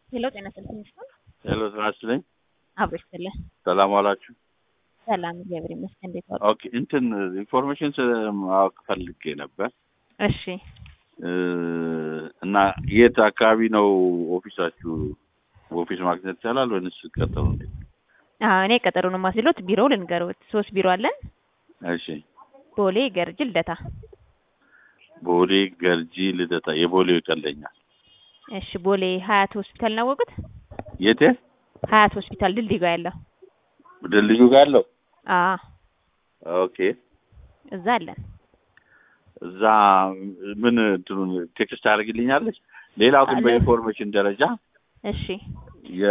ሄሎ ጤና ይስጥልኝ ይመስላል ሄሎ ጤና ይስጥልኝ። አብሮ ይስጥልኝ። ሰላም ዋላችሁ? ሰላም እግዚአብሔር ይመስገን። እንዴት ዋሉ? ኦኬ እንትን ኢንፎርሜሽን ማወቅ ፈልጌ ነበር እሺ እ እና የት አካባቢ ነው ኦፊሳችሁ? ኦፊስ ማግኘት ይቻላል ወይንስ ቀጠሮ እንዴት? አዎ እኔ ቀጠሮን ማስሎት ቢሮ ልንገሩት። ሶስት ቢሮ አለን። እሺ ቦሌ፣ ገርጅ፣ ልደታ። ቦሌ፣ ገርጂ፣ ልደታ። የቦሌው ይቀለኛል። እሺ ቦሌ ሀያት ሆስፒታል ናወቁት? የት? ሀያት ሆስፒታል ድልድይ ጋር ያለው ድልድዩ ጋር ያለው? አዎ ኦኬ እዛ አለን። እዛ ምን እንትኑን ቴክስት ታደርግልኛለች? ሌላው ግን አለ። በኢንፎርሜሽን ደረጃ እሺ የ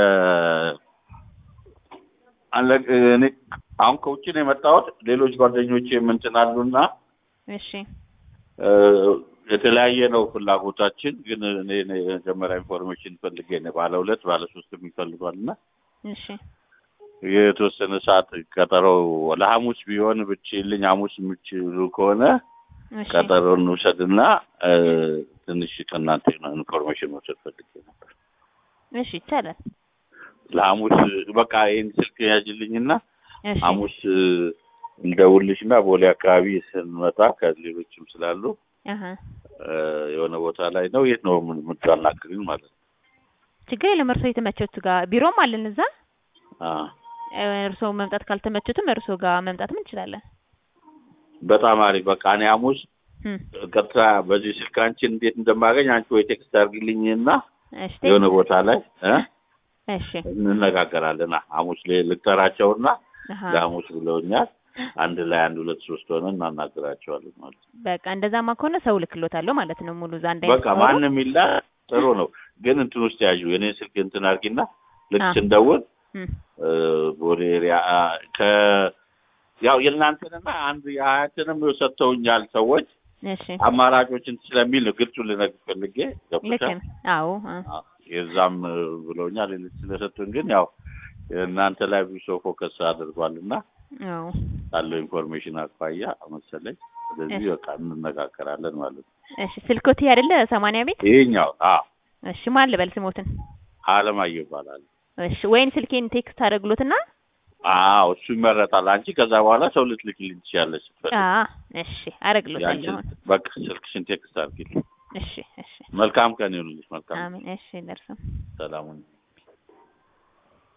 አለ እኔ አሁን ከውጭ ነው የመጣሁት። ሌሎች ጓደኞቼ እንትን አሉና እሺ እ የተለያየ ነው ፍላጎታችን። ግን እኔ እኔ የመጀመሪያ ኢንፎርሜሽን ፈልጌ ነው ባለ ሁለት ባለ ሶስት የሚፈልጓል እና እሺ የተወሰነ ሰዓት ቀጠሮ ለሐሙስ ቢሆን ብችልኝ ሐሙስ የምችሉ ከሆነ እሺ ቀጠሮን ውሰድና እ ትንሽ ከእናንተ ኢንፎርሜሽን መውሰድ ፈልጌ ነበር። እሺ ይቻላል። ለሐሙስ በቃ ይህን ስልክ ያጅልኝና እሺ ሐሙስ እ እንደውልሽና ቦሌ አካባቢ ስንመጣ ከሌሎችም ስላሉ አሀ እ የሆነ ቦታ ላይ ነው። የት ነው ምን- የምታናግሪኝ ማለት ነው? ችግር የለም። እርስዎ የተመቸቱ ጋር ቢሮም አለን እዛ። አ እ እርስዎ መምጣት ካልተመቸቱም እርስዎ ጋር መምጣትም እንችላለን። በጣም አሪፍ። በቃ እኔ ሐሙስ እም ቀጥታ በዚህ ስልክ አንቺን እንዴት እንደማገኝ አንቺ ወይ ቴክስት አድርጊልኝና እሺ የሆነ ቦታ ላይ እ እሺ እንነጋገራለን። ሐሙስ ል- ልጠራቸውና አሀ ለሐሙስ ብለውኛል። አንድ ላይ አንድ ሁለት ሶስት ሆነን እናናግራቸዋለን ማለት ነው። በቃ እንደዛማ ከሆነ ሰው ልክሎታለሁ ማለት ነው። ሙሉ እዛ አንድ በቃ ማንም ይላ ጥሩ ነው። ግን እንትን ውስጥ ያዡ የኔ ስልክ እንትን አድርጊና ልክ አ። ስንደውል እም እ ቦሌ ኤሪያ አ፣ ከ ያው የእናንተንና አንድ የሀያትንም ሰጥተውኛል ሰዎች እሺ አማራጮችን ስለሚል ነው ግልጹን ልነግርሽ ፈልጌ ልክ ገብቶሻል። ነው። አዎ አ። አ፣ የዛም እ ብለውኛል ሌሎች ስለሰጡን ግን ያው እናንተ ላይ ብዙ ሰው ፎከስ አድርጓል እና አዎ ካለው ኢንፎርሜሽን አኳያ መሰለኝ። ስለዚህ እሺ። በቃ እንነጋገራለን ማለት ነው። እሺ ስልኮት አይደለ ሰማንያ ቤት ይሄኛው አ እሺ ማን ልበል ስሞትን አለማየሁ ይባላል። እሺ ወይን ስልኬን ቴክስት አደርግሎትና አዎ እሱ ይመረጣል። አንቺ ከዛ በኋላ ሰው ልትልኪልኝ ትችያለሽ ስትፈልጊ። አ እሺ አደርግሎታለሁ ያንቺን አሁን በቃ ስልክሽን ቴክስት አድርጊልኝ። እሺ እሺ መልካም ቀን ይሁንልሽ። መልካም አሜን እሺ ደርሰም ሰላሙን